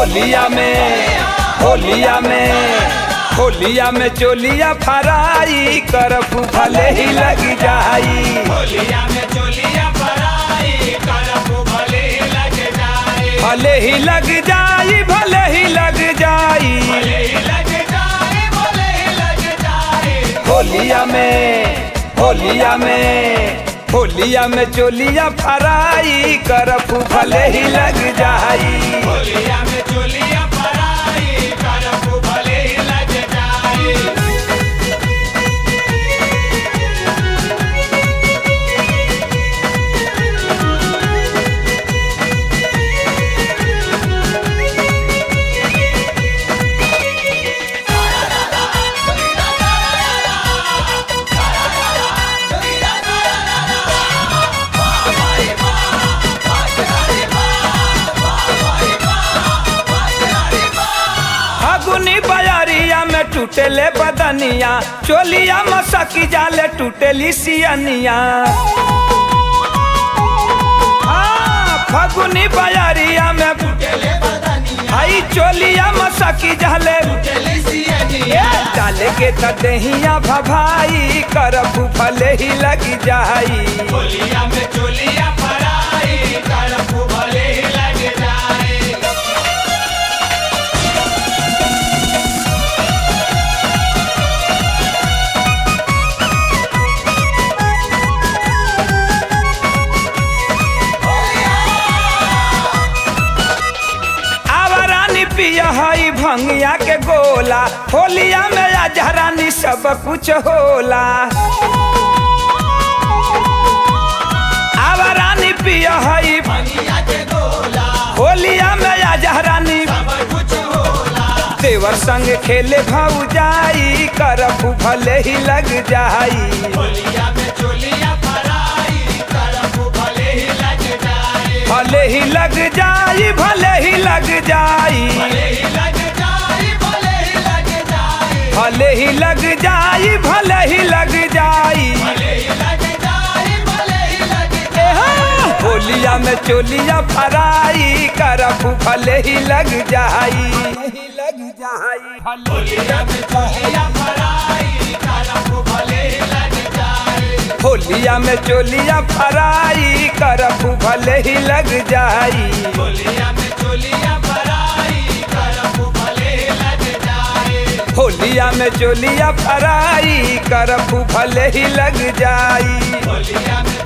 होलिया में होलिया में होलिया में चोलिया फराई करफ भले ही लग जाई होलिया में चोलिया फराई करफू भले लग जाए भले ही लग जाई भले ही लग जाई भले ही लग जाए भले ही लग जाए होलिया में होलिया में होलिया में चोलिया फराई करफ भले ही लग जाई होलिया में चोलिया फराई करफू भले ही लग जाए फागुनी बयारिया में टूटेले बदनिया चोलिया मसकी जाले टूटेली सियनिया हाँ, फागुनी बयारिया में चले बदनिया भाई चोलिया मसकी जाले चले सियनिया डाले के तदहिया भभाई करफ भले ही लग जाई होलिया में चोलिया फराई करफू भले ही लग जाए आवरानी पिया हई भंगिया के गोला होलिया में अजहरानी सब कुछ होला आवरानी पिया हई भंगिया के गोला होलिया में अजहरानी सब कुछ होला देवर संग खेले भौजाई करफ भले ही लग जाई होलिया में चोलिया फराई करफू भले ही लग जाए भले ही लग जाई भले ही लग जाई भले ही लग जाए भले ही लग जाए भले ही लग जाई भले ही लग जाई भले ही लग जाए भले ही लग जाए एहा, होलिया में चोलिया फराई करफ भले ही लग जाई लग जाई होलिया में चोलिया फराई करफू भले ही लग जाए होलिया में चोलिया फराई करफ भले ही लग जाई होलिया में चोलिया फराई करफू भले ही लग जाए होलिया में चोलिया फराई करफ भले ही लग जाई होलिया में